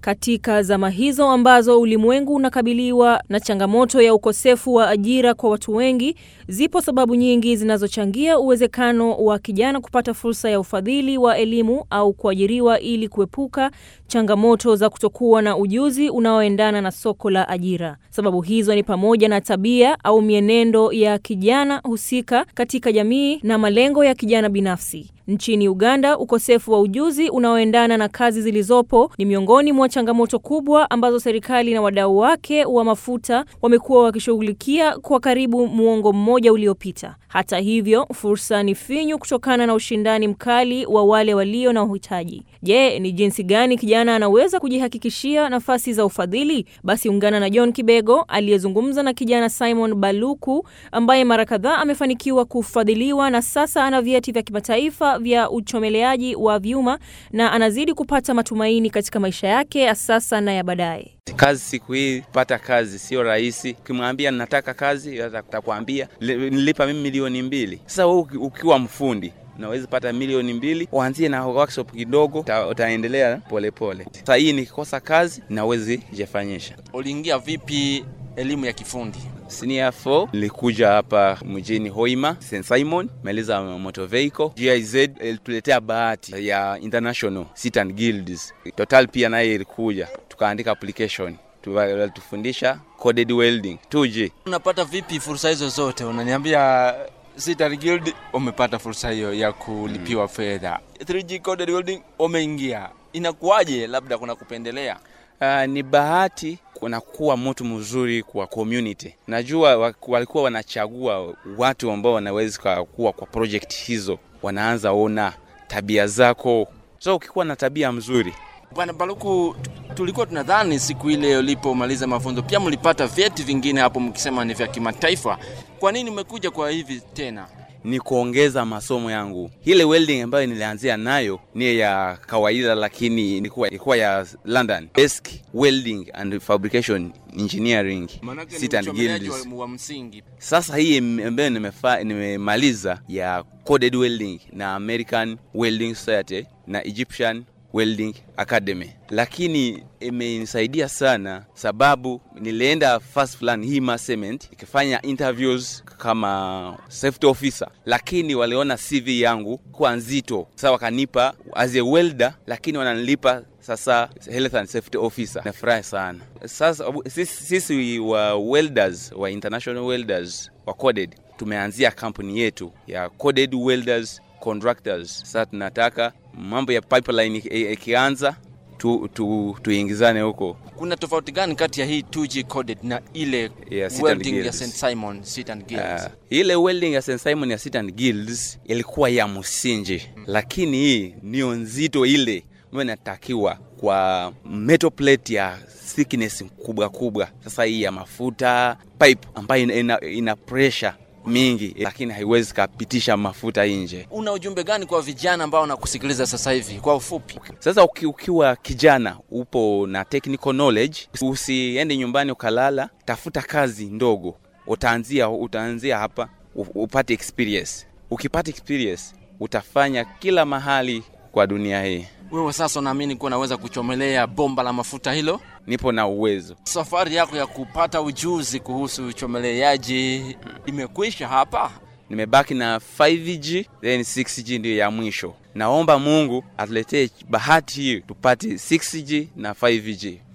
Katika zama hizo ambazo ulimwengu unakabiliwa na changamoto ya ukosefu wa ajira kwa watu wengi, zipo sababu nyingi zinazochangia uwezekano wa kijana kupata fursa ya ufadhili wa elimu au kuajiriwa ili kuepuka changamoto za kutokuwa na ujuzi unaoendana na soko la ajira. Sababu hizo ni pamoja na tabia au mienendo ya kijana husika katika jamii na malengo ya kijana binafsi. Nchini Uganda, ukosefu wa ujuzi unaoendana na kazi zilizopo ni miongoni mwa changamoto kubwa ambazo serikali na wadau wake wa mafuta wamekuwa wakishughulikia kwa karibu muongo mmoja uliopita. Hata hivyo, fursa ni finyu kutokana na ushindani mkali wa wale walio na uhitaji. Je, ni jinsi gani kijana anaweza kujihakikishia nafasi za ufadhili? Basi ungana na John Kibego aliyezungumza na kijana Simon Baluku ambaye mara kadhaa amefanikiwa kufadhiliwa na sasa ana vyeti vya kimataifa vya uchomeleaji wa vyuma na anazidi kupata matumaini katika maisha yake ya sasa na ya baadaye. Kazi siku hii, pata kazi sio rahisi. Ukimwambia nataka kazi, atakwambia nilipa mimi milioni mbili. Sasa wewe ukiwa mfundi unaweza pata milioni mbili, uanzie na workshop kidogo, utaendelea polepole. Sasa hii nikikosa kazi nawezi jifanyisha. Uliingia vipi elimu ya kifundi? Senior 4 nilikuja hapa mjini Hoima St Simon, maliza motor vehicle. GIZ ilituletea bahati ya international sit and guilds. Total pia naye ilikuja, tukaandika application walitufundisha coded welding 2G. Unapata vipi fursa hizo zote? Unaniambia Sitar Guild umepata fursa hiyo ya kulipiwa mm. fedha 3G coded welding umeingia, inakuwaje? Labda kuna kupendelea? Uh, ni bahati kuna kuwa mtu mzuri kwa community. Najua walikuwa wanachagua watu ambao wanaweza kuwa kwa project hizo, wanaanza ona tabia zako, so ukikuwa na tabia mzuri Bwana Baluku, tulikuwa tunadhani siku ile ulipomaliza mafunzo pia mlipata vyeti vingine hapo, mkisema ni vya kimataifa. Kwa nini umekuja kwa hivi tena? Ni kuongeza masomo yangu. Ile welding ambayo nilianzia nayo ni ya kawaida, lakini ilikuwa ilikuwa ya London Desk Welding and Fabrication Engineering Sit and Guilds. wa msingi. Sasa hii ambayo nimemaliza ya coded welding na American Welding Society na Egyptian Welding Academy, lakini imenisaidia sana sababu nilienda first plan Hima Cement ikifanya interviews kama safety officer, lakini waliona CV yangu kuwa nzito, sasa wakanipa as a welder, lakini wananilipa sasa health and safety officer. Nafurahi sana sasa. Sisi, sisi wa welders wa international welders wa coded tumeanzia kampuni yetu ya coded welders contractors. Sasa tunataka mambo ya pipeline ikianza tu, tu, tuingizane huko. Kuna tofauti gani kati ya hii 2G coded na ile Yeah, welding ya St Simon Sit and Guilds? Uh, ile welding ya St Simon ya Sit and Guilds ilikuwa ya msingi, lakini hii ndio nzito ile ambayo inatakiwa kwa metal plate ya thickness kubwa kubwa. Sasa hii ya mafuta pipe ambayo ina, ina, ina pressure mingi lakini haiwezi kapitisha mafuta nje. Una ujumbe gani kwa vijana ambao wanakusikiliza sasa hivi kwa ufupi? Sasa uki, ukiwa kijana upo na technical knowledge, usiende nyumbani ukalala, tafuta kazi ndogo, utaanzia utaanzia hapa upate experience. Ukipata experience utafanya kila mahali kwa dunia hii. Wewe sasa unaamini kuwa unaweza kuchomelea bomba la mafuta hilo? Nipo na uwezo. Safari yako ya kupata ujuzi kuhusu uchomeleaji imekwisha hapa? Nimebaki na 5G then 6G ndio ya mwisho. Naomba Mungu atuletee bahati hii tupate 6G na 5G.